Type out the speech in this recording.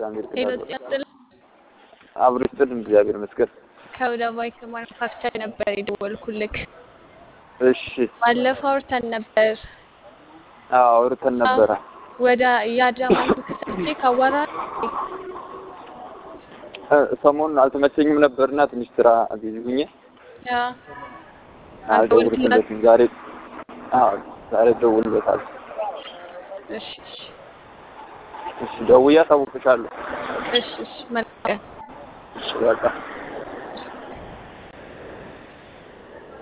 ከአሜሪካ ሄሎ ጋር ጤና ይስጥልኝ። አብሮ ይስጥልን እግዚአብሔር ይመስገን። ከወደ ባይክ ማኑፋክቸር ነበር የደወልኩልክ። እሺ ባለፈው አውርተን ነበር። አዎ አውርተን ነበረ። ወደ የአዳማ ስልክ ሰጥቼ ካዋራ እ ሰሞኑን አልተመቸኝም ነበርና ትንሽ ስራ ቢዚ ሁኜ ያ አልደውልለትም። ዛሬ አዎ ዛሬ እደውልለታለሁ። እሺ እሺ እሺ ደውዬ አሳውቅሻለሁ። እሺ እሺ መልካም እሺ በቃ